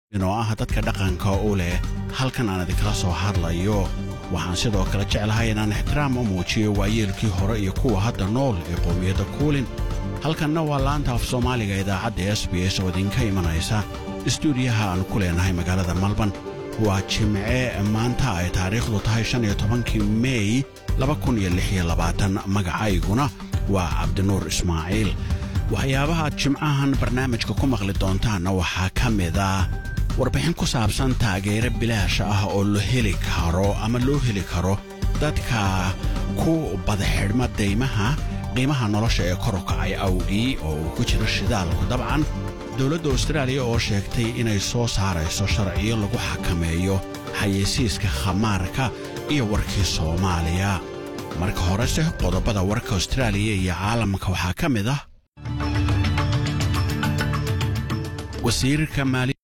inoo ah dadka dhaqanka u leh halkan aan idinkala soo hadlayo waxaan sidoo kale jeclahay inaan ixtiraam u muujiyo waayeelkii hore iyo kuwa hadda nool ee qowmiyadda kuulin halkanna waa laanta af soomaaliga idaacadda s b s oo idinka imanaysa istuudiyaha aan ku leenahay magaalada malban waa jimce maanta ay taariikhdu tahay shan iyo tobankii mey magacayguna waa cabdinuur ismaaciil waxyaabaha jimcahan barnaamijka ku maqli doontaanna waxaa ka mid ah warbixin ku saabsan taageero bilaash ah oo la heli karo ama loo heli karo dadka ku badaxidhma daymaha qiimaha nolosha ee kor u kacay awgii oo uu ku jiro shidaalku dabcan dowladda austraaliya oo sheegtay inay soo saarayso sharciyo lagu xakameeyo xayeysiiska khamaarka iyo warkii soomaaliya marka horese qodobada warka austraaliya iyo caalamka waxaa ka mid ah wasiirka maali